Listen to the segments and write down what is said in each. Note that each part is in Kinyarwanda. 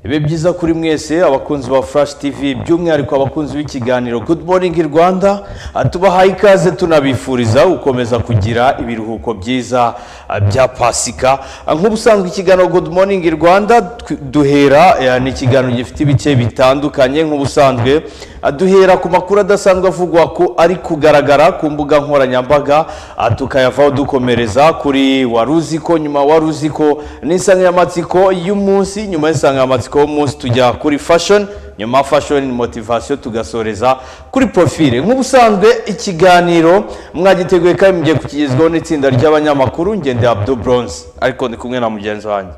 bibe byiza kuri mwese abakunzi ba furashi tivi by'umwihariko abakunzi b'ikiganiro good morning rwanda Ah, tubaha ikaze tunabifuriza gukomeza kugira ibiruhuko byiza ah, bya pasika Ah, nk'ubusanzwe ikiganiro good morning rwanda tw- duhera eh, ni ikiganiro gifite ibice bitandukanye nk'ubusanzwe Ah, duhera ku makuru adasanzwe avugwa ko ari kugaragara ku mbuga nkoranyambaga ah, tukayavaho dukomereza kuri wari uzi ko nyuma wari uzi ko n'insanganyamatsiko y'umunsi nyuma y'insanganyamatsiko y'umunsi tujya kuri fashion nyuma ya fashion ni motivation tugasoreza kuri profile nk'ubusanzwe ikiganiro mwagiteguye kandi mugiye kukigezwaho n'itsinda ry'abanyamakuru ngende abdu bronze ariko ndi kumwe na mugenzi wanjye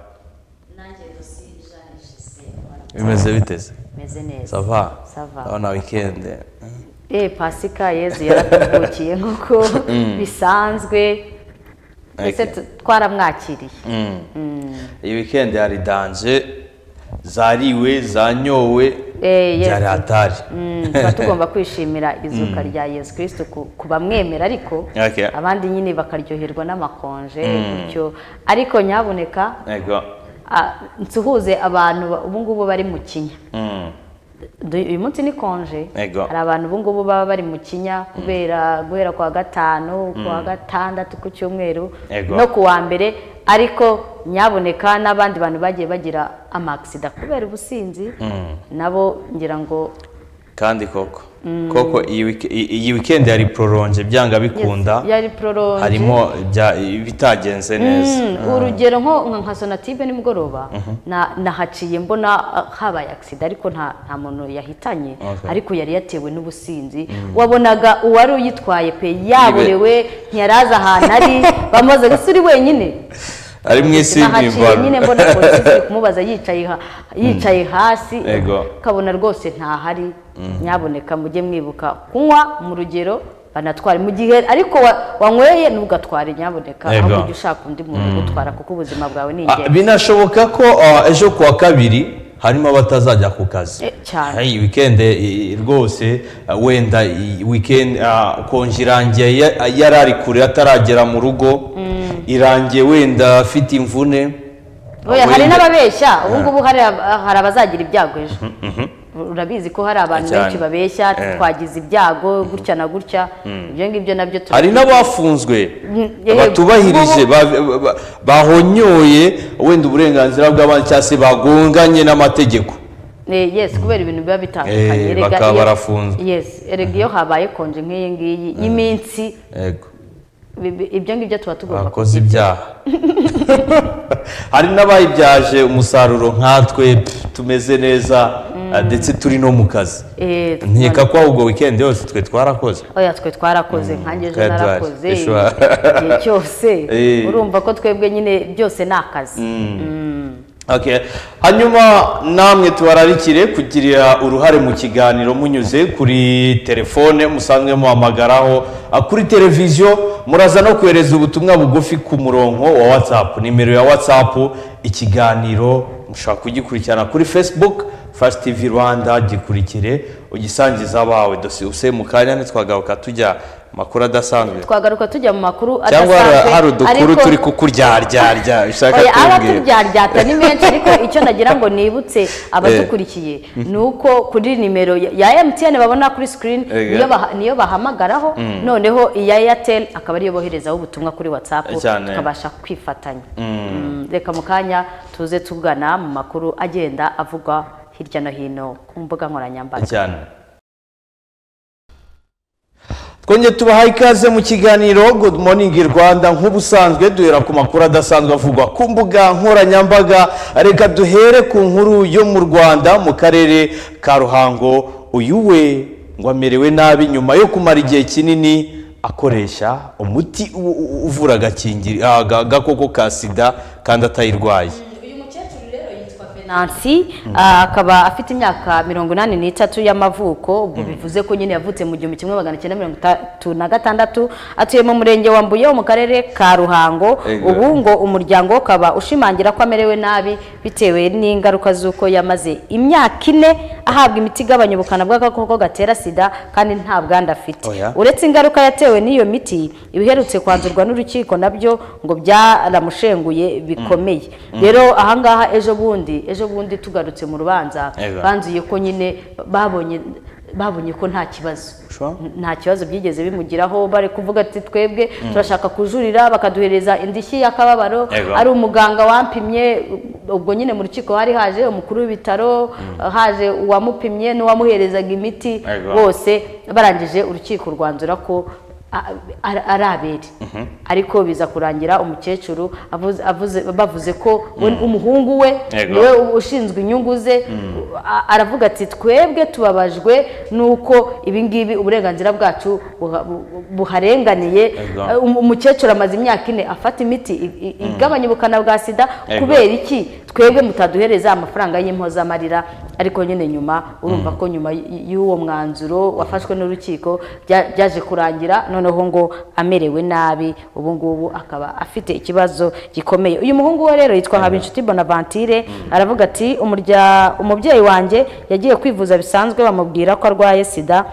nanjye gusi jean gisele bimeze biteze meze neza sava Sava. na wikende eee pasika yezu yaratuvukiye nk'uko bisanzwe ndetse Okay. tu- twaramwakiriye iyi wikende hari danje zariwe zanyowe Eh, yes. byari hatari Mm, tuba tugomba kwishimira izuka rya yezu kirisito ku ku bamwemera ariko Okay. abandi nyine bakaryoherwa n'amakonje bityo ariko nyabuneka yego ah, nsuhuze abantu ba- ubu ngubu bari mu kinya Mm. Du- uyu munsi ni konje Ego. hari abantu ubu ngubu baba bari mu kinya kubera guhera ku wa gatanu ku wa gatandatu ku cyumweru Ego. no ku wa mbere ariko nyaboneka n'abandi bantu bagiye bagira amagisida kubera ubusinzi nabo ngira ngo kandi koko koko iyi wike- iyi- iyi wikendi hari pororonje byanga bikunda yari pororonje harimo ibya- ibitagenze neza Mm, urugero nko nka- nka sonative nimugoroba na- nahaciye mbona ah, habaye agisida ariko nta nta muntu yahitanye Okay. ariko yari yatewe n'ubusinzi wabonaga uwari uyitwaye pe yaborewe ntiyaraza ahantu ari bamaze gusa uri wenyine ari mu isi nahaciye nyine y'impimbano mbona polisi ziri kumubaza yicaye ha- yicaye hasi Ego. ukabona rwose ntahari nyaboneka mujye mwibuka kunywa mu rugero banatware mu gihe ariko wa- wanyweye ntugatware nyaboneka Ego. ahubwo ujye ushaka undi muntu ugutwara kuko ubuzima bwawe ni Ah, ingenzi binashoboka ko ah, ejo ku wa kabiri harimo abatazajya ku kazi Eh, cyane. Hey, wikende eh, rwose ah, wenda iyi wikende ah, konji irangiye ya- yari ari kure ataragera mu rugo irangiye wenda afite imvune Oya, hari Wenda- n'ababeshya ubu ngubu hari ab- hari abazagira ibyago ejo urabizi ko hari abantu Cyane. benshi babeshya Eh. twagize ibyago gutya na gutya ibyo ngibyo nabyo turabizi. hari n'abafunzwe eh, batubahirije ba- ba- bahonyoye wenda uburenganzira bw'abandi cyangwa se bagonganye n'amategeko Eh, yes kubera ibintu biba bitandukanye Eh, Erega bakaba iyo- barafunzwe. yes erega iyo habaye konje nk'iyi ngiyi y'iminsi yego bi- bi- ibyo ngibyo tuba tugomba bakoze ibyaha hari n'abayibyaje umusaruro nkatwe pff, tumeze neza ah, ndetse turi no mu kazi Eh, nkeka ko ahubwo wikendi yose twe twarakoze oya twe twarakoze nkanjye ejo twari twari. narakoze Eshwa. igihe cyose Eh. urumva ko twebwe nyine byose ni akazi Okay. hanyuma namwe tubararikire kugirira uruhare mu kiganiro munyuze kuri telefone musanzwe muhamagaraho ah, kuri televiziyo muraza no kohereza ubutumwa bugufi ku murongo wa whatsapp nimero ya whatsapp ikiganiro mushobora kugikurikirana kuri facebook Fast TV Rwanda gikurikire ugisangiza abawe dosiye use mu kanya ntitwagaruka tujya mu makuru adasanzwe twagaruka tujya mu makuru cyangwa hari- adasanzwe hari udukuru ariko- turi kukuryaryarya ushaka Oya, aba kumbwira. turyaryata ni menshi ariko icyo nagira ngo nibutse abadukurikiye ni uko kuri nimero ya- ya emutiyene babona kuri sikirini Ego. niyo baha- niyo bahamagaraho noneho iya eyateri akaba ariyo boherezaho ubutumwa kuri watsapu Cyane. tukabasha kwifatanya Mm, reka mu kanya tuze tugana mu makuru agenda avugwa hirya no hino ku mbuga nkoranyambaga cyane twongeye tubahaye ikaze mu kiganiro good morning rwanda nk'ubusanzwe duhera ku makuru adasanzwe avugwa ku mbuga nkoranyambaga reka duhere ku nkuru yo mu rwanda mu karere ka ruhango uyu we ngo amerewe nabi nyuma yo kumara igihe kinini akoresha umuti u- u- uvura agakingiri- ah, aga- agakoko ka sida kandi atayirwaye uyu mukecuru rero yitwa Nancy ah, akaba afite imyaka mirongo inani n'itatu y'amavuko ubwo bivuze ko nyine yavutse mu gihumbi kimwe magana cyenda mirongo itatu na gatandatu atuye mu murenge wa Mbuye wo mu karere ka Ruhango Ego. ubu ngo umuryango we ukaba ushimangira ko amerewe nabi bitewe n'ingaruka z'uko yamaze imyaka ine ahabwa imiti igabanya ubukana bw'agakoko gatera sida kandi nta bwandu afite Oya. uretse ingaruka yatewe n'iyo miti ibiherutse kwanzurwa n'urukiko nabyo ngo byaramushenguye bikomeye rero ahangaha ejo bundi ejo ejo bundi tugarutse mu rubanza Ega. banzuye ko nyine babonye babonye ko nta kibazo Sure. nta kibazo byigeze bimugiraho bari kuvuga ati twebwe turashaka kujurira bakaduhereza indishyi y'akababaro Ego. ari umuganga wampimye ubwo nyine mu rukiko hari haje umukuru w'ibitaro haje uwamupimye n'uwamuherezaga imiti Ego. bose barangije urukiko rwanzura ko a- a- ari abere ariko biza kurangira umukecuru avuze- avuze- bavuze ko we- umuhungu we Ego. niwe ushinzwe inyungu ze a- aravuga ati twebwe tubabajwe nuko ibingibi uburenganzira bwacu buha- bu- buharenganiye Ego. Eh, um- umukecuru amaze imyaka ine afata imiti i- i- igabanya ubukana bwa sida Ego. kubera iki twebwe mutaduhereza amafaranga y'impozamarira ariko nyine nyuma urumva ko nyuma y- y'uwo mwanzuro wafashwe n'urukiko bya- byaje kurangira noneho ngo amerewe nabi ubu ngubu akaba afite ikibazo gikomeye uyu muhungu we rero yitwa habinshuti bonaventure aravuga ati "Umurya- umubyeyi wanjye yagiye kwivuza bisanzwe bamubwira ko arwaye sida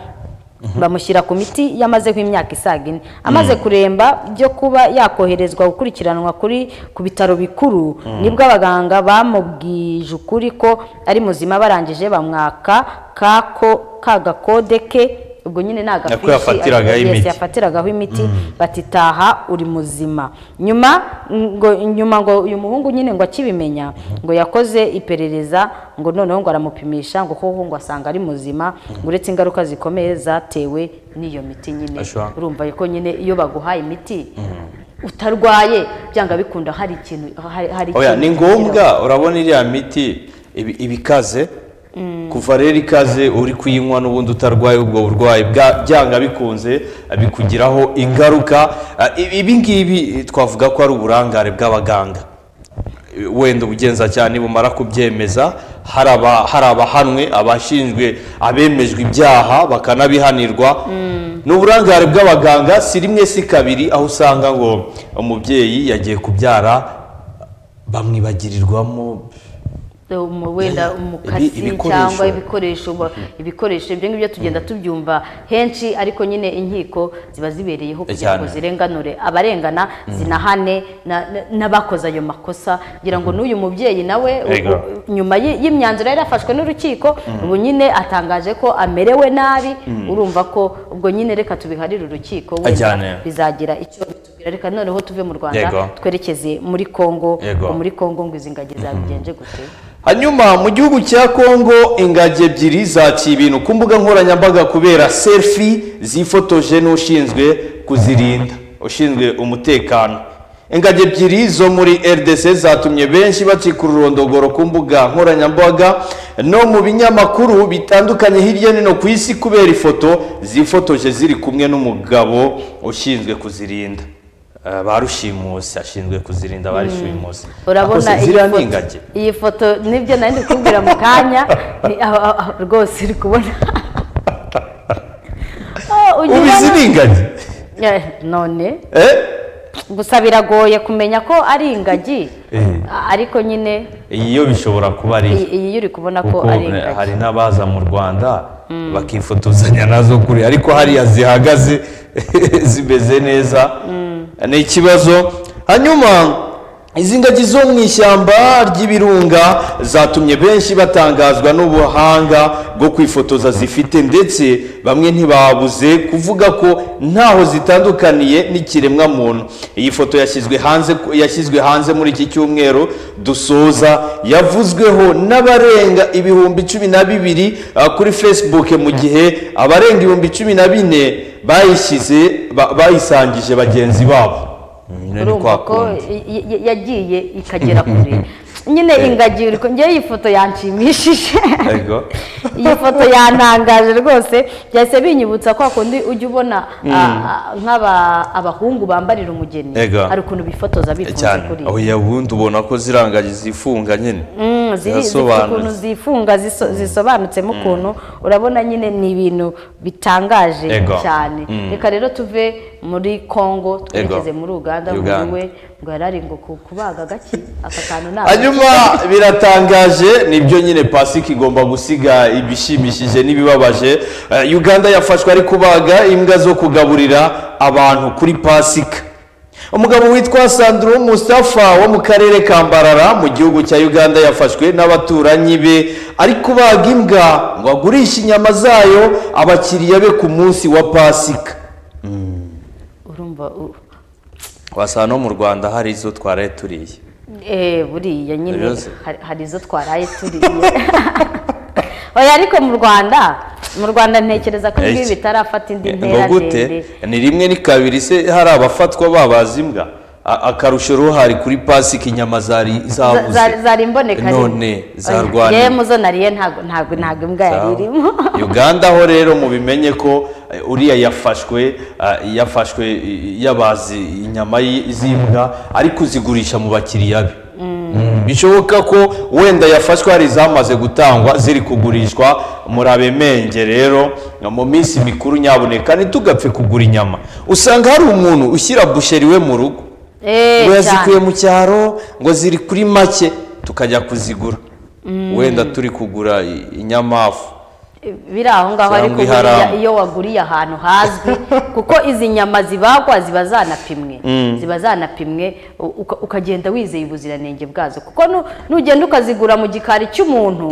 bamushyira ku miti yamaze nk'imyaka isaga ine amaze kuremba byo kuba yakoherezwa gukurikiranwa kuri ku bitaro bikuru nibwo abaganga bamubwije ukuri ko ari muzima barangije bamwaka kako ka gakode ke ubwo nyine ni agafishi Ako yafatiragaho ariko- yes, imiti. yafatiragaho imiti batitaha uri muzima nyuma ngo nyuma ngo uyu muhungu nyine ngo akibimenya ngo yakoze iperereza ngo noneho ngo aramupimisha ngo koko ngo asanga ari muzima uretse ingaruka zikomeye zatewe n'iyo miti nyine Ashwa. urumva ko nyine iyo baguhaye imiti utarwaye byanga bikunda hari ikintu hari- hari oya ikintu ni ngombwa urabona iriya miti ibi- iba ikaze kuva rero ikaze uri kuyinywa n'ubundi utarwaye ubwo burwayi bwa- byanga bikunze bikugiraho ingaruka Ah, ibi- ibi ngibi eh, twavuga ko ari uburangare bw'abaganga Eh, wenda ubugenzacyaha nibumara kubyemeza hari aba- hari abahanwe abashinzwe abemejwe ibyaha bakanabihanirwa ni uburangare bw'abaganga si rimwe si kabiri aho usanga ngo umubyeyi yagiye kubyara bamwibagirirwamo Um, wenda umukasi ibi- ibikoresho. cyangwa ibikoresho ba- ibikoresho ibyo ngibyo tugenda tubyumva henshi ariko nyine inkiko ziba zibereyeho kugira Cyane. ngo zirenganure abarengana zinahane na- na- n'abakoze ayo makosa kugira ngo n'uyu mubyeyi nawe u- Ego. u- nyuma y'i- y'imyanzuro yari yafashwe n'urukiko ubu nyine atangaje ko amerewe nabi urumva ko ubwo nyine reka tubiharire urukiko Ajyane. wenda bizagira icyo bitubwira reka noneho tuve mu Yego. rwanda twerekeze muri kongo Yego. ngo muri kongo ngo izi ngagi zabigenje gute hanyuma mu gihugu cya kongo ingagi ebyiri zaciye ibintu ku mbuga nkoranyambaga kubera selfie zifotoje n'ushinzwe kuzirinda ushinzwe umutekano ingagi ebyiri zo muri rdc zatumye benshi bacika ururondogoro ku mbuga nkoranyambaga no mu binyamakuru bitandukanye hirya no hino ku isi kubera ifoto zifotoje ziri kumwe n'umugabo ushinzwe kuzirinda Eh, ba rushimusi ashinzwe kuzirinda ba rushimusi urabona Akoze iyi ziriya ni foto- ingagi iyi foto nibyo nari ndi kubwira mu kanya ni- aho- aho- aho rwose uri kubona Oh, ugira ubizi ngo- ni ingagi Eh, none Eh? gusa biragoye kumenya ko ari ingagi Eh. A- ariko nyine iyi yo bishobora kuba ari iyi iyi uri kubona ko kuko ari ne- ingagi hari n'abaza mu rwanda bakifotozanya nazo kure ariko hariya zihagaze zimeze neza ni ikibazo hanyuma izi ngagi zo mu ishyamba ry'ibirunga zatumye benshi batangazwa n'ubuhanga bwo kwifotoza zifite ndetse bamwe ntibabuze kuvuga ko ntaho zitandukaniye n'ikiremwamuntu iyi foto yashyizwe hanze yashyizwe hanze muri iki cyumweru dusoza yavuzweho n'abarenga ibihumbi cumi na bibiri ah, kuri facebook mu gihe abarenga ibihumbi cumi na bine bayishyize ba- bayisangije bagenzi babo Nyine ni urumva kwa ko kundi. y- y- yagiye ikagera kure nyine ingagi uri ku- njyewe iyi foto yanshimishije Ego. iyi foto yantangaje rwose byahise binyibutsa kwa kundi ujya ubona nk'abahungu bambarira umugeni Ego. hari ukuntu bifotoza bifunze cyane kuri aho yabundi ubona ko zirangaje zifunga nyine Mm, ziri- zifite Zirasobanutse. ukuntu zifunga ziso- zisobanutsemo ukuntu urabona nyine ni ibintu bitangaje Ego. cyane reka rero tuve muri congo twerekeze muri uganda ngo Uganda. we ngo yari ari ngo ku- kubaga gaki aka kantu ntabwo hanyuma biratangaje nibyo nyine pasika igomba gusiga ibishimishije n'ibibabaje Eh, uganda yafashwe ari kubaga imbwa zo kugaburira abantu kuri pasika umugabo witwa sandro mustafa wo mu karere ka mbarara mu gihugu cya uganda yafashwe n'abaturanyi be ari kubaga imbwa ngo agurishe inyama zayo abakiriya be ku munsi wa pasika urumva u- wasanga no mu rwanda hari izo twaraye turiye eh, buriya nyine Rose. hari- hari izo twaraye turiye oya ariko mu rwanda mu rwanda ntekereza ko ibi Eki. bitarafata indi ntera ngo gute ndende ni rimwe ni kabiri se hari abafatwa babaza imbwa A- akarusho ruhari kuri pasika inyama zari Za- za- zabuze zari imboneka rimwe. none Oya, zarwaniye yewe mu zo nariye ntago ntago ntago imbwa yari irimo uganda ho rero mubimenye ko eh, uriya yafashwe eh, yafashwe eh, yabazi inyama y- z'imbwa ari kuzigurisha mu bakiriya be Mm, bishoboka ko wenda yafashwe hari izamaze gutangwa ziri kugurishwa murabemenge rero mu minsi mikuru nyaboneka ntitugapfe kugura inyama usanga hari umuntu ushyira busheri we mu rugo Eh, ngo cyane. yazikuye mu cyaro ngo ziri kuri make tukajya kuzigura wenda turi kugura i- inyamafu biri aho ngaho Cyangwa ariko iharamu. buriya iyo waguriye ahantu hazwi kuko izi nyama zibagwa ziba zanapimwe ziba zanapimwe u- uka- ukagenda wizeye ubuziranenge bwazo kuko nu- nugenda ukazigura mu gikari cy'umuntu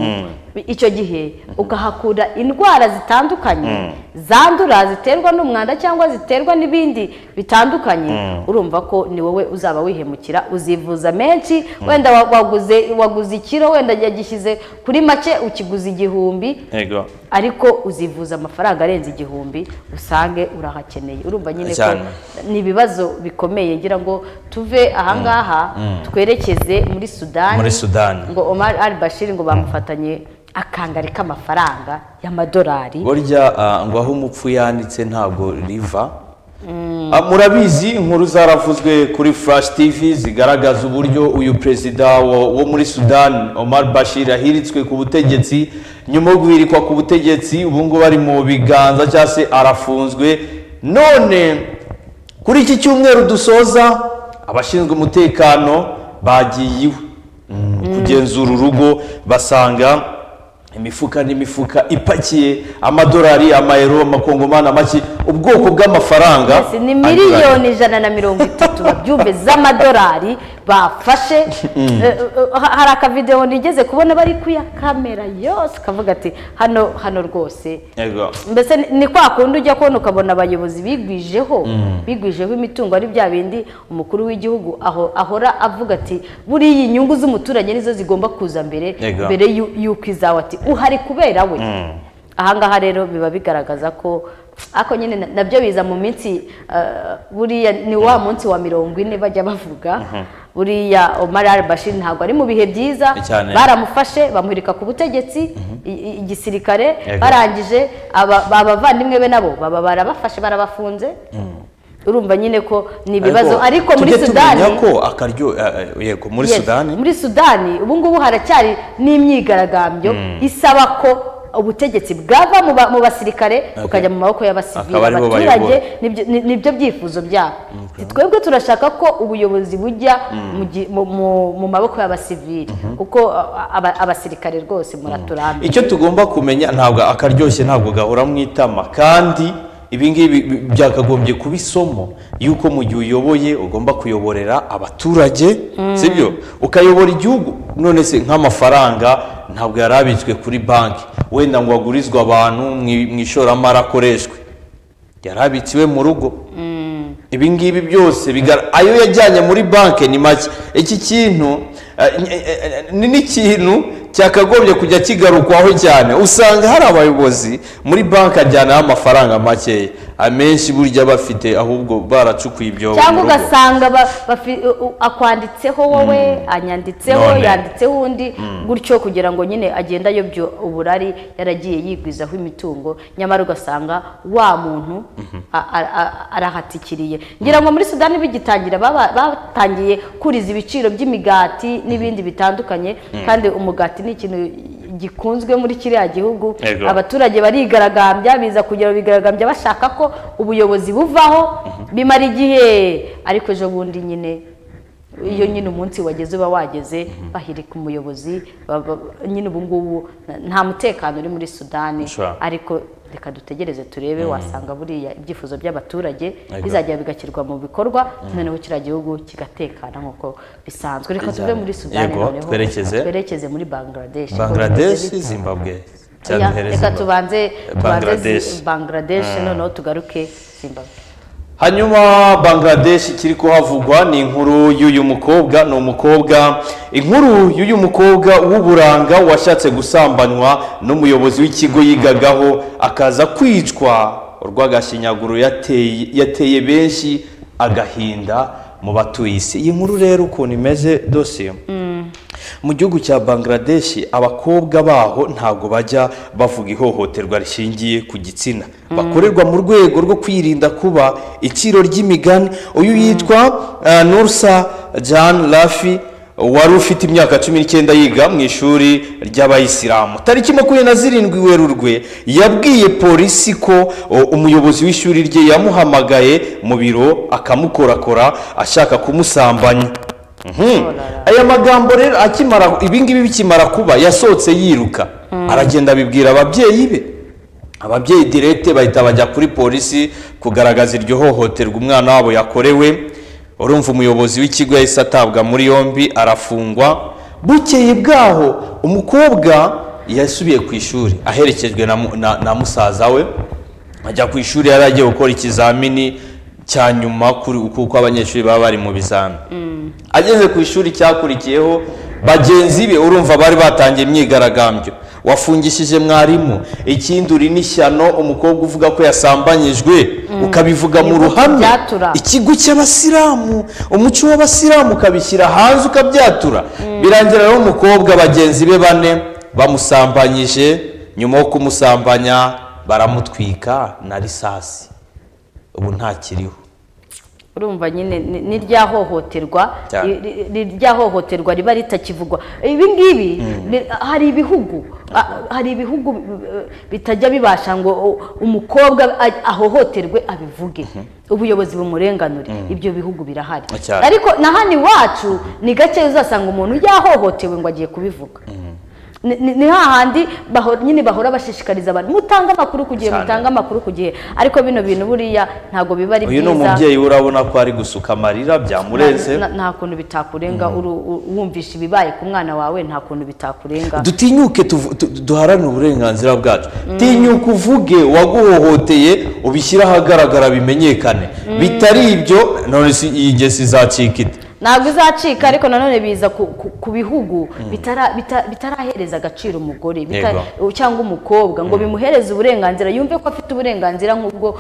icyo gihe ukahakura indwara zitandukanye zandura ziterwa n'umwanda cyangwa ziterwa n'ibindi bitandukanye urumva ko ni wowe uzaba wihemukira uzivuza menshi wenda wa- waguze waguze ikiro wenda yagishyize kuri make ukiguze igihumbi yego ariko uzivuza amafaranga arenze igihumbi usange urahakeneye urumva nyine ko Cyane. ni ibibazo bikomeye ngira ngo tuve ahangaha twerekeze muri sudani Muri Sudani. ngo omar al bashir ngo bamufatanye akangari k'amafaranga y'amadolari burya ah, ngo aho umupfu yanditse ntabwo riva Ah, murabizi inkuru zaravuzwe kuri flash tv zigaragaza uburyo uyu perezida wo wo muri sudani omar bashir ahiritswe ku butegetsi nyuma yo guhirikwa ku butegetsi ubu ngubu ari mu biganza cyangwa se arafunzwe none kuri iki cyumweru dusoza abashinzwe umutekano bagiye iwe kugenzura urugo basanga imifuka n'imifuka ipakiye amadolari amayero amakongomani amaki ubwoko bw'amafaranga Yes, ni anyuranye. miliyoni ijana na mirongo itatu babyumve z'amadolari bafashe Eh, eh, ha- hari akavidewo nigeze kubona bari kuyakamera yose kavuga ati hano hano rwose Yego. mbese ni- ni kwa kundi ujya kubona ukabona abayobozi bigwijeho bigwijeho imitungo ari bya bindi umukuru w'igihugu aho ahora avuga ati buriya inyungu z'umuturage nizo zigomba kuza mbere Yego. mbere yu- y'uko izawe ati uhari kubera we ahangaha rero biba bigaragaza ko ako nyine na- nabyo biza mu minsi eh, buriya ni wa munsi wa mirongo ine bajya bavuga buriya Omar al-Bashir ntabwo ari mu bihe byiza Cyane. baramufashe bamuhirika ku butegetsi i- i- igisirikare Yego. bara barangije aba- ba- abavandimwe be nabo baba barabafashe barabafunze urumva nyine ko ni ibibazo ariko muri tujye sudani tumenya ko akaryo eh, eh, yego muri Yes, sudani muri sudani ubu ngubu haracyari n'imyigaragambyo isaba ko ubutegetsi bwava mu ba- mu basirikare bukajya mu maboko y'abasivili Akaba aribo abaturage nibyo- ni- nibyo byifuzo byabo Ati, twebwe turashaka ko ubuyobozi bujya mu gi- mu- mu- mu maboko y'abasivili kuko a- aba- abasirikare rwose muraturambye icyo tugomba kumenya ntabwo akaryoshye ntabwo gahora mu itama kandi ibi ngibi bi- byakagombye kuba isomo yuko mu gihe uyoboye ugomba kuyoborera abaturage sibyo ukayobora igihugu none se nk'amafaranga ntabwo yari abitswe kuri banki wenda ngo agurizwe abantu mu i- mu ishoramari akoreshwe yari abitsiwe mu rugo ibi ngibi byose bigara- ayo yajyanye muri banki ni make iki kintu eh, eh, eh, ni n'ikintu cyakagombye kujya kigarukwaho cyane usanga hari abayobozi muri banki ajyanaho amafaranga makeya amenshi burya bafite ahubwo baracukuye ibyobo cyangwa mu rugo. ugasanga ba- bafi- u- u- akwanditseho wowe anyanditseho None. yanditseho undi gutyo kugira ngo nyine agende ayobya uburari yaragiye yigwizaho imitungo nyamara ugasanga wa muntu a- a- a- arahatikiriye ngira ngo muri sudani bigitangira baba- batangiye kuriza ibiciro by'imigati n'ibindi bitandukanye kandi umugati ni ikintu gikunzwe muri kiriya gihugu Yego. Aba- abaturage barigaragambya biza kugera bigaragambya bashaka ko ubuyobozi buvaho bimara igihe ariko ejo bundi nyine iyo nyine umunsi wageze uba wageze bahirika umuyobozi ba- ba- nyine ubu ngubu nta mutekano uri muri sudani Sure. ariko reka dutegereze turebe wasanga buriya ibyifuzo by'abaturage Ego. bizajya bigashyirwa mu bikorwa noneho kiriya gihugu kigatekana nk'uko bisanzwe reka tuve muri sudani Yego, noneho twerekeze. twerekeze muri bangladesh bangladesh Bangladesh. zimbabwe Oya, cyaduhereza reka Zimbabwe. tubanze tubanze Bangladesh. Zi- bangladesh noneho tugaruke zimbabwe hanyuma bangladesh ikiri kuhavugwa ni inkuru y'uyu mukobwa ni umukobwa inkuru y'uyu mukobwa w'uburanga washatse gusambanywa n'umuyobozi w'ikigo yigagaho akaza kwicwa urw'agashinyaguro yateye yateye benshi agahinda mu batuye isi iyi nkuru rero ukuntu imeze dosiye mu gihugu cya bangladesh abakobwa baho ntabwo bajya bavuga ihohoterwa rishingiye ku gitsina bakorerwa mu rwego rwo kwirinda kuba iciro ry'imigani uyu yitwa eh, nursa jan rafi wari ufite imyaka cumi n'icyenda yiga mu ishuri ry'abayisilamu tariki makumyabiri na zirindwi werurwe yabwiye polisi ko o, umuyobozi w'ishuri rye yamuhamagaye mu biro akamukorakora ashaka kumusambanya Mhm. aya magambo rero akimara ibingibi bikimara kuba yasohotse yiruka aragenda abibwira ababyeyi be ababyeyi direte bahita bajya kuri polisi kugaragaza iryo hohoterwa umwana wabo yakorewe urumva umuyobozi w'ikigo yahise atabwa muri yombi arafungwa bukeye bwaho umukobwa yasubiye ku ishuri aherekejwe na, mu- na, na musaza we ajya ku ishuri yari agiye gukora ikizamini cya nyuma kuri- kuko abanyeshuri baba bari mu bizami ageze ku ishuri cyakurikiyeho bagenzi be urumva bari batangiye imyigaragambyo wafungishije mwarimu ikindi uri n'ishyano umukobwa uvuga ko yasambanyijwe ukabivuga mu Ibihugu ruhame byatura. ikigo cy'abasilamu umuco w'abasilamu ukabishyira hanze ukabyatura birangira rero umukobwa bagenzi be bane bamusambanyije nyuma yo kumusambanya baramutwika na risasi ubu ntakiriho urumva nyine ni- ni rya hohoterwa Cyane. ri- ri- ni rya hohoterwa riba ritakivugwa ibi ngibi ni- hari ibihugu a- hari ibihugu eh, bitajya bibasha ngo o- umukobwa a- ahohoterwe abivuge ubuyobozi bumurenganure ibyo bihugu birahari Cyane. ariko na hano iwacu ni gake uzasanga umuntu yahohotewe ngo agiye kubivuga ni ni- ni hahandi baho- nyine bahora bashishikariza abantu mutange amakuru ku gihe Cyane. mutange amakuru ku gihe ariko bino bintu buriya ntabwo biba ari uyu ni byiza umubyeyi we urabona ko ari gusuka amarira byamurenze na- na- nta kuntu bitakurenga uru- u- wumvishe ibibaye ku mwana wawe nta kuntu bitakurenga dutinyuke tuvu- tu- tu- duharanire uburenganzira bwacu tinyuka uvuge waguhohoteye ubishyire ahagaragara bimenyekane bitari ibyo none si- iyi ngesi izacika ite ntabwo izacika ariko nanone biza ku, ku, ku bihugu bitara- bita- bitarahereza agaciro umugore bita- Yego. cyangwa umukobwa ngo bimuhereze uburenganzira yumve ko afite uburenganzira nk'ubwo-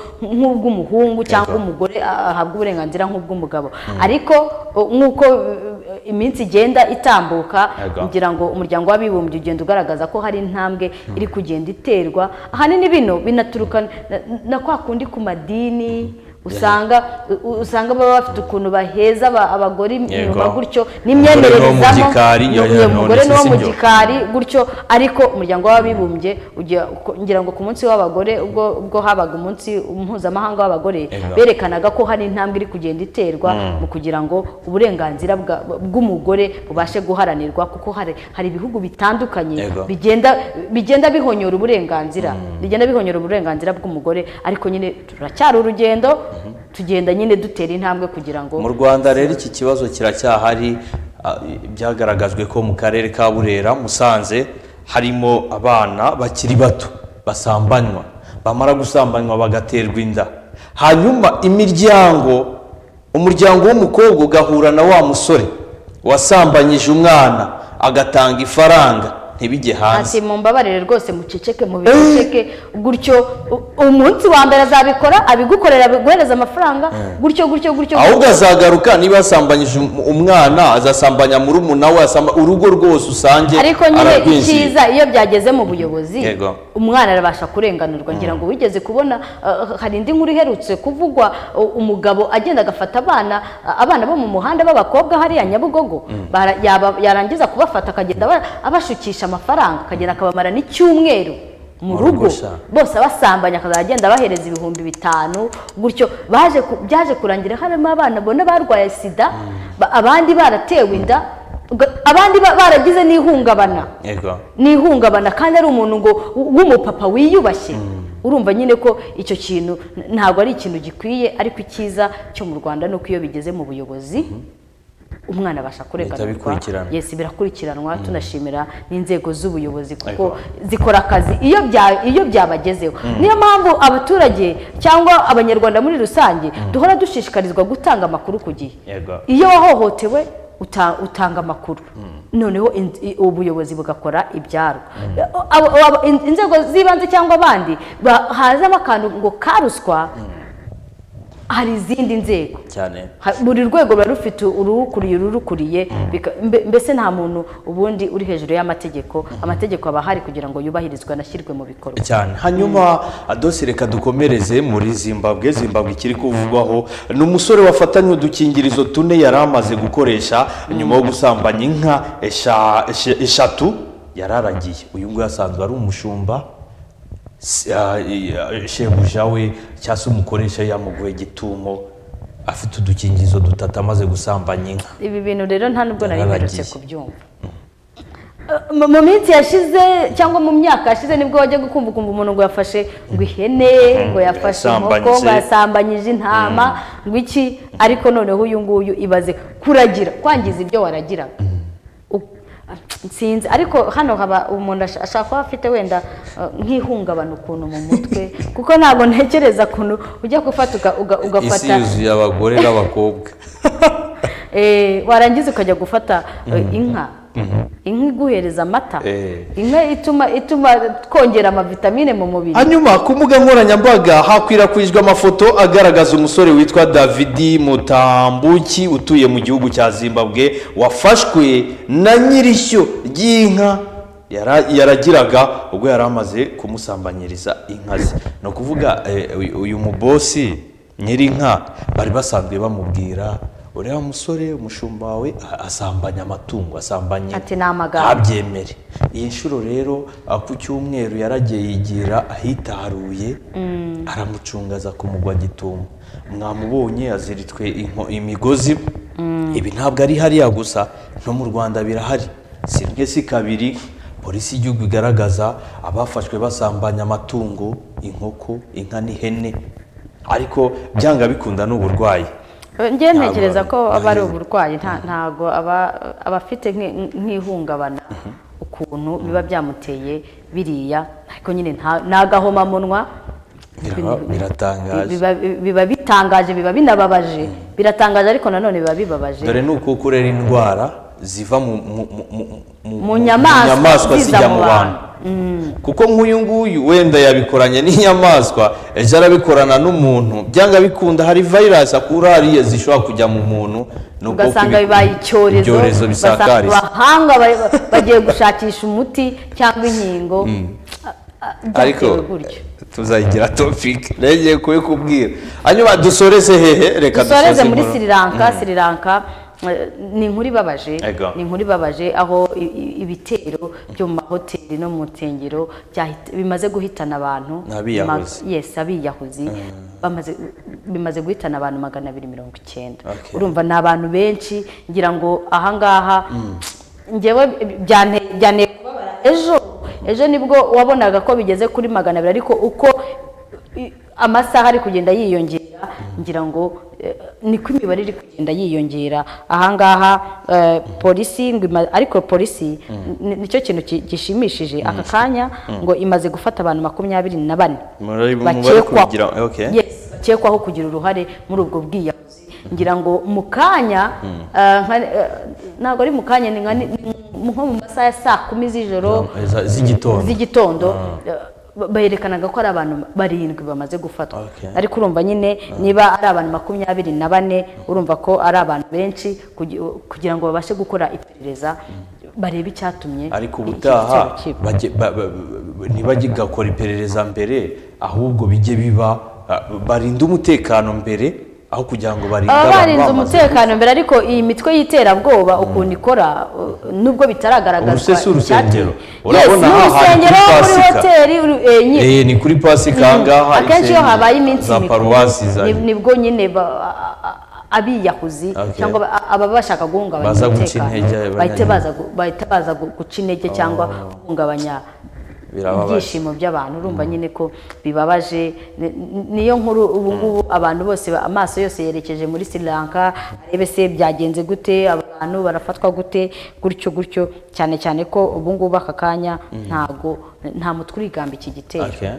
nk'ubw'umuhungu cyangwa Yego. umugore a- ahabwa uburenganzira nk'ubw'umugabo ariko o, nk'uko eh, iminsi igenda itambuka Yego. ngira ngo umuryango w'abibumbye ugenda ugaragaza ko hari intambwe iri kugenda iterwa ahanini bino binaturuka na- na kwa kundi ku madini usanga u- usanga baba bafite ukuntu baheza aba- abagore inyuma Yego. gutyo Umugore niwo n'imyemererezamo mugikari, Ni- yoyo, umugore none ni wo si sibyo. mugikari gutyo ariko umuryango w'abibumbye ugira- uko- ngira ngo ku munsi w'abagore ubwo ubwo habaga umunsi mpuzamahanga w'abagore Yego. berekanaga ko hari intambwe iri kugenda iterwa mu kugira ngo uburenganzira bwa- bw'umugore bubashe guharanirwa kuko hari hari ibihugu bitandukanye Yego. bigenda bigenda bihonyora uburenganzira bigenda bihonyora uburenganzira bw'umugore ariko nyine turacyari urugendo tugenda nyine dutera intambwe kugira ngo mu rwanda rero iki kibazo kiracyahari ah, byagaragajwe ko mu karere ka burera musanze harimo abana bakiri bato basambanywa bamara gusambanywa bagaterwa inda hanyuma imiryango umuryango w'umukobwa ugahura na wa musore wasambanyije umwana agatanga ifaranga ntibijye hanze ati mumbabarire rwose muceceke mubiceceke gutyo u- umunsi wa mbere azabikora abigukorera abiguhereza amafaranga gutyo gutyo gutyo ahubwo azagaruka niba yasambanyije um- umwana azasambanya murumuna we asamba- urugo rwose usange ariko nyine ararwinjira icyiza iyo byageze mu buyobozi Yego. umwana arabasha kurenganurwa ngira ngo wigeze kubona uh, hari indi nkuru iherutse kuvugwa uh, umugabo agenda agafata abana uh, abana bo mu muhanda b'abakobwa hariya nyabugogo bara- yaba- yarangiza kubafata akagenda aba- abashukisha amafaranga akagenda akabamara n'icyumweru mu Mu rugo rugo sha. bose abasambanya akazajya agenda abahereza ibihumbi bitanu gutyo baje ku- byaje kurangira harimo abana bona barwaye sida ba- abandi baratewe inda uga- abandi ba- baragize n'ihungabana Yego. n'ihungabana kandi ari umuntu ngo w- w'umupapa wiyubashye urumva nyine ko icyo kintu n- ntabwo ari ikintu gikwiye ariko icyiza cyo mu rwanda ni uko iyo bigeze mu buyobozi umwana abasha kurenganurwa bikurikirana. yesi birakurikiranwa tunashimira n'inzego z'ubuyobozi kuko zikora akazi iyo bya- iyo byabagezeho niyo mpamvu abaturage cyangwa abanyarwanda muri rusange duhora dushishikarizwa gutanga amakuru ku gihe Yego. iyo wahohotewe uta- utanga amakuru noneho in- i- ubuyobozi bugakora ibyarwo Abo- abo- in- inzego z'ibanze cyangwa abandi ba- hazamo akantu ngo karuswa hari izindi nzego cyane Ha- buri rwego ruba rufite urukuriye ururukuriye bika- mbe- mbese nta muntu ubundi uri hejuru y'amategeko amategeko aba ahari kugira ngo yubahirizwe anashyirwe mu bikorwa cyane hanyuma adose reka dukomereze muri zimbabwe zimbabwe ikiri kuvugwaho ni umusore wafatanywe udukingirizo tune yari amaze gukoresha nyuma yo gusambanya inka esha- esha- eshatu yari aragiye uyu nguyu asanzwe ari umushumba si- ah, i- ah, shebuja we cyangwa se umukoresha yamuguhe gitumo afite udukingirizo dutatu amaze gusambanya inka ibi bintu rero nta nubwo nari mperutse Yaragiye. kubyumva Eh, mu mu minsi yashize cyangwa mu myaka yashize nibwo wajya gukumva ukumva umuntu ngo yafashe ngo ihene ngo yafashe inkoko ngo yasambanyije. yasambanyije intama ngo iki ariko noneho uyu nguyu ibaze kuragira kwangiza ibyo waragiraga U- ah, sinzi ariko hano haba umuntu ash- ashaka kuba afite wenda eh, nk'ihungabana ukuntu mu mutwe kuko ntabwo ntekereza ukuntu ujya gufata uga- uga- isi ugafata yuzuye abagore n'abakobwa Eh, warangiza ukajya gufata eh, inka inka iguhereza amata Eh. inka ituma ituma twongera amavitamine mu mubiri hanyuma ku mbuga nkoranyambaga hakwirakwijwe amafoto agaragaza umusore witwa davidi mutambuki utuye mu gihugu cya zimbabwe wafashwe na nyirishyo ry'inka yara- yaragiraga ubwo yari amaze kumusambanyiriza inka ze ni ukuvuga eh, uyu- uyu mubosi nyir'inka bari basanzwe bamubwira ureba musore umushumba wawe a- asambanya amatungo asambanya inka." Ati, "Ni amagambo." abyemere iyi nshuro rero ah, ku cyumweru yaragiye yigira ahitaruye aramucungaza kumugwa gitumo mwamubonye aziritswe inko- imigozi ibi ntabwo ari hariya gusa no mu rwanda birahari si rimwe si kabiri polisi y'igihugu igaragaza abafashwe basambanya amatungo inkoko inka n'ihene ariko byanga bikunda n'uburwayi Eh, njye Ntabwo ntekereza ko ari- aba ari uburwayi nta- ntago aba- abafite nk'i- nk'ihungabana ukuntu biba byamuteye biriya ariko nyine nta- ni agahomamunwa Biraba- biratangaje biba biba bitangaje biba binababaje biratangaje ariko nanone biba bibabaje dore ni ukuko urera indwara ziva mu mu- mu- mu- mu- Mu nyamaswa ziza zijya mu mu bantu. bantu kuko nk'uyu nguyu wenda yabikoranye n'inyamaswa ejo arabikorana n'umuntu byanga bikunda hari virus akura hariya zishobora kujya mu muntu ni ubwoko ugasanga ibi- bibaye icyorezo ibyorezo basa- bisakariza abahanga ba- ba- bagiye gushakisha umuti cyangwa inkingo a- a- ariko byatewe gutyo tuzayigira topike ntegeye kubikubwira hanyuma dusoreze hehe reka dusoreze dusoze muri inkuru. sri lanka sri lanka eh, ni inkuru ibabaje Ego. ni inkuru ibabaje aho i- i- ibitero byo mu mahoteli no mu nsengero byahita- bimaze guhitana abantu N'abiyahuzi. Ma- yes abiyahuzi bamaze bimaze guhitana abantu magana abiri mirongo icyenda Okay. urumva ni abantu benshi ngira ngo ahangaha ngewe byane- byaneye kubabara ejo ejo nibwo wabonaga ko bigeze kuri magana abiri ariko uko i- amasaha ari kugenda yiyongera ngira ngo eh, niko imibare iri kugenda yiyongera ahangaha eh, polisi ngo ima- ariko polisi ni- nicyo kintu ki- gishimishije aka kanya ngo imaze gufata abantu makumyabiri na bane Muri- mu bari bakekwaho kugira- okay. Yes, bakekwaho kugira uruhare muri ubwo bwiyahuzi ngira ngo mu kanya eh, nka- eh, ntabwo ari mu kanya ni nka ni- ni nko mu masaha ya saa kumi z'ijoro Za- z'igitondo z'igitondo eh, berekanaga ko ari abantu barindwi bamaze gufatwa Okay. ariko urumva nyine niba ari abantu makumyabiri na bane urumva ko ari abantu benshi kugi- kugira ngo babashe gukora iperereza barebe icyatumye ariko iki ubutaha gitero kiba. bajye- ba- ba- ba- ntibajye gakora iperereza mbere ahubwo bijye biba ah, barinde umutekano mbere aho kugira ngo barinde baba barinze bamaze- umutekano mbere ariko iyi mitwe y'iterabwoba ukuntu ikora uh, nubwo bitaragaragazwa Urusese, urusengero. urabona Urabona aha hari urusengero kuri muri Pasika. hoteli uru- eh, nyine Eh, ni kuri pasika ahangaha akenshi iyo insengero habaye iminsi za mikuru paruwasi za- ni- nibwo nyine ba- a- a- abiyahuzi Okay. cyangwa ba- a- ababa bashaka guhungabanya Baza guca umutekano intege abanya- bahita baza gu- bahita baza gu- guca intege cyangwa guhungabanya birababaje ibyishimo by'abantu urumva nyine ko bibabaje ni- ni- niyo nkuru ubu ngubu abantu bose ba- amaso yose yerekeje muri sri lanka arebe se byagenze gute abantu barafatwa gute gutyo gutyo cyane cyane ko ubu ngubu aka kanya ntago nta mutwe urigamba iki gitero Okay.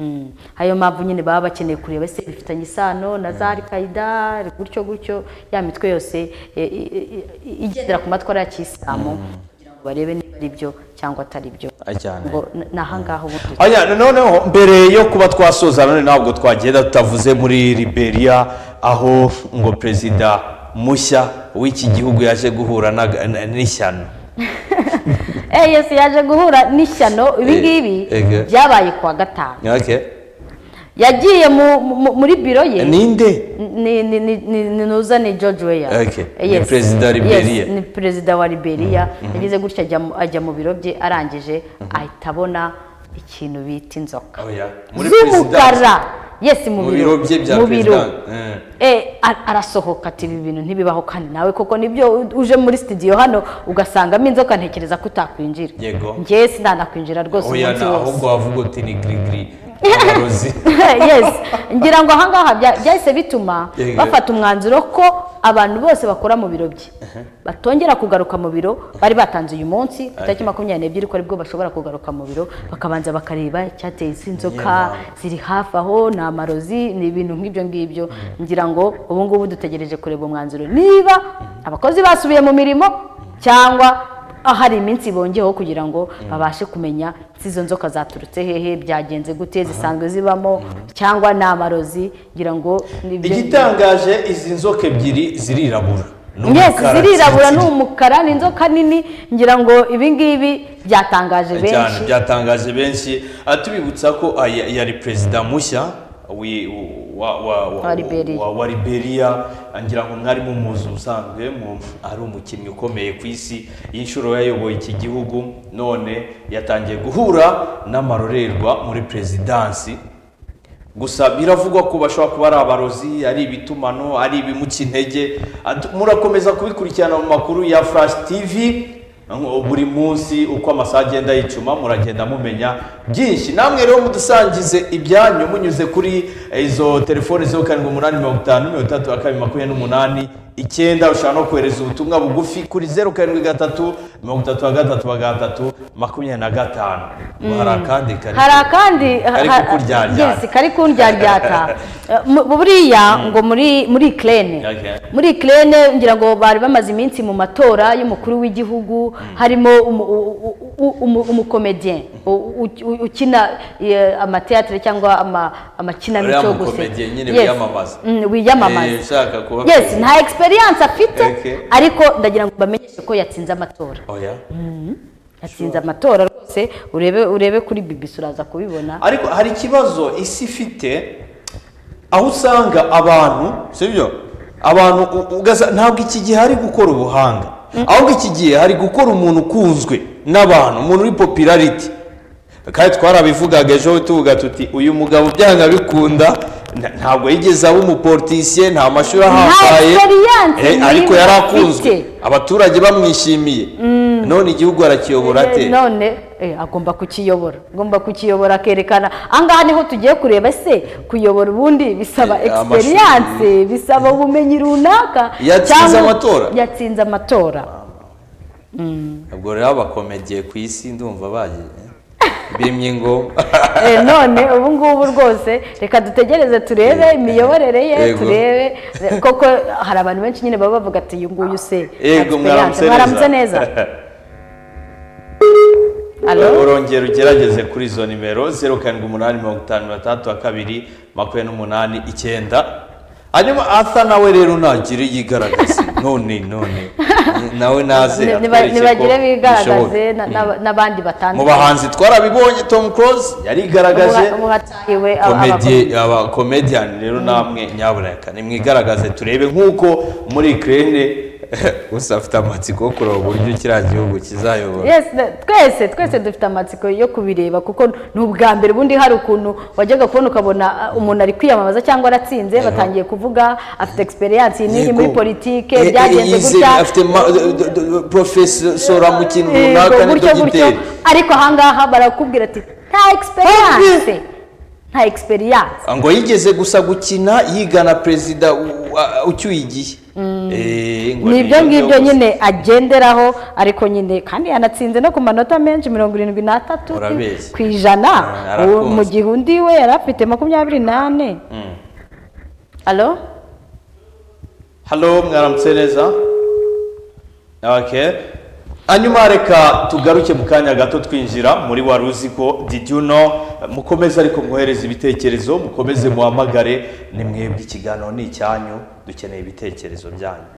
Mm. ayo mpamvu nyine baba bakeneye kureba ese bifitanye isano na za alikaida gutyo gutyo ya mitwe yose e, e, e, igendera ku matwara ya kisilamu kugira ngo barebe niba ari byo cyangwa atari byo Ay cyane ngo n- ni ahangaha ubu turi Aya, noneho mbere yo kuba twasoza none ntabwo twagenda tutavuze muri liberia aho ngo perezida mushya w'iki gihugu yaje guhura na- na- n'ishyano Eh, yesu yaje guhura n'ishyano ibi Eh, ngibi ege. byabaye kuwa gatanu Okay. yagiye mu- mu- muri biro ye ninde ni ni ni ni ni nuza ni George Weah Okay. Eh, Ni perezida wa Liberia. yes. ni perezida wa Liberia yagize gutya ajya mu- ajya mu biro bye arangije ahita abona ikintu bita inzoka Oya, muri z'umukara yes mu mu biro biro bye bya mu biro. perezida Eh. Eh, ar- arasohoka ati ibi bintu ntibibaho kandi nawe koko nibyo u- uje muri studio hano ugasangamo inzoka ntekereza ko utakwinjira Yego. njyewe sindanakwinjira rwose oya umunsi na wose ahubwo wavuga uti ni girigiri abarozi yes ngira ngo ahangaha bya- byahise bituma Yego. bafata umwanzuro ko abantu bose bakora mu biro bye batongera kugaruka mu biro bari batanze uyu munsi ku itariki makumyabiri n'ebyiri ko aribwo bashobora kugaruka mu biro bakabanza bakareba icyateye isi inzoka ziri hafi aho ni amarozi ni ibintu nk'ibyo ngibyo ngira ngo ubu ngubu dutegereje kureba umwanzuro niba abakozi basubiye mu mirimo cyangwa ahari iminsi bongeyeho kugira ngo babashe kumenya se izo nzoka zaturutse hehe byagenze gute zisanzwe zibamo cyangwa ni amarozi ngira ngo ni ibyo- igitangaje izi nzoka ebyiri zirirabura Ni Yes, umukara zirirabura ni tsiritsiri. umukara ni inzoka nini ngira ngo ibi ngibi byatangaje cyane benshi byatangaje benshi Ah, tubibutsa ko ah, ya- yari perezida mushya wi- wa- wa- wa- Wa Liberia. wa- wa liberia Ah, ngira ngo mwari mumuzi ubusanzwe mu- ari umukinnyi ukomeye ku isi y'inshuro yayoboye iki gihugu none yatangiye guhura n'amarorerwa muri perezidansi gusa biravugwa ko bashobora kuba ari abarozi ari ibitumano ari ibimuca intege Atu- murakomeza kubikurikirana mu makuru ya flash tv Ngo buri munsi uko amasaha agenda yicuma muragenda mumenya byinshi namwe rero mudusangize ibyanyu munyuze kuri izo telefone zeru karindwi umunani mirongo itanu mirongo itandatu na kabiri makumyabiri n'umunani icyenda ushobora no kohereza ubutumwa bugufi kuri zeru karindwi gatatu mirongo itatu na gatatu na gatatu makumyabiri na gatanu hari akandi kari hari akandi Kari ha- kukuryaryata. yes, kari kundyaryaryata Eh, mu- buriya ngo muri muri Ukraine Okay. muri Ukraine ngira ngo bari bamaze iminsi mu matora y'umukuru w'igihugu harimo umu- u- u- u- umukomediyen u- u- u- ukina eh, amateatire cyangwa ama- amakinamico Uriya yo guseka. mukomediyen nyine Yes. wiyamamaza. Mm, wiyamamaza Eh, ushaka kuba yes perezida. nta experience afite Okay. ariko ndagira ngo bamenyeshe ko yatsinze amatora oya yatsinze amatora rwose urebe urebe kuri BBC uraza kubibona ariko hari ikibazo isi ifite aho usanga abantu sibyo abantu u- ugasa- ntabwo iki gihe hari gukora ubuhanga ahubwo iki gihe hari gukora umuntu ukunzwe n'abantu umuntu uri popularity kandi twarabivugaga ejo tuvuga tuti uyu mugabo byanga bikunda nta- ntabwo yigeze aba umuportisiye nta mashuri ahambaye experience Eh, ariko muri yari we akunzwe afite. abaturage bamwishimiye none igihugu arakiyobora ate Eh, none eh, agomba kukiyobora agomba kukiyobora akerekana ahangaha niho tugiye kureba se kuyobora ubundi bisaba Eh, amashuri. experience bisaba ubumenyi runaka Yatsinze cyangwa- amatora? yatsinze amatora ubwo rero abakomediye ku isi ndumva bagiye bimye ingoma Eh, none ubu ngubu rwose reka dutegereze turebe imiyoborere ye Yego. turebe eh, koko hari abantu benshi nyine baba bavuga ati uyu nguyu se Yego, experience." mwaramutse mwaramutse neza. neza Allo? urongera ugerageze kuri izo nimero zeru karindwi umunani mirongo itanu mirongo itandatu na kabiri makumyabiri n'umunani icyenda hanyuma asa nawe rero ntagire yigaragaza none none nawe naze Ni- niba- atwereke ko nibagire bishoboka. bigaragaze na- na- n'abandi mu batandukanye bahanzi twarabiboye tom close yarigaragaje Ubu hatahiwe aba- komedi aba komediyani rero namwe nyaburaka nimwigaragaze turebe nk'uko muri kirene gusa afite amatsiko yo kureba uburyo kiriya gihugu kizayobora Yes, na- twese twese dufite amatsiko yo kubireba kuko ni ubwa mbere ubundi hari ukuntu wajyaga kubona ukabona ah, umuntu ari kwiyamamaza cyangwa aratsinze batangiye kuvuga afite experience iyi n'iyi muri Yego. politike Eh, eh, byagenze yizeye, gutya afite ma- d- d- d- profesora mu kintu Eh, runaka ni gutyo gutyo dogiteri ariko ahangaha barakubwira ati nta egisperiyanse nta egisperiyanse ngo yigeze gusa gukina yigana perezida u- wa- ucyuye igihe Eh, ngo ni ibyo ngibyo gusa. nyine agenderaho ariko nyine kandi yanatsinze no ku manota menshi mirongo irindwi n'atatu Urabizi. ku ijana Ah, yarakunze. Uwo- mu gihe undi we yari afite makumyabiri n'ane alo halo mwaramutse neza okay. hanyuma reka tugaruke mu kanya gato twinjira muri wari uzi ko didyuno mukomeze ariko mwohereze ibitekerezo mukomeze muhamagare ni mwebwe ikiganiro ni icyanyu dukeneye ibitekerezo byanyu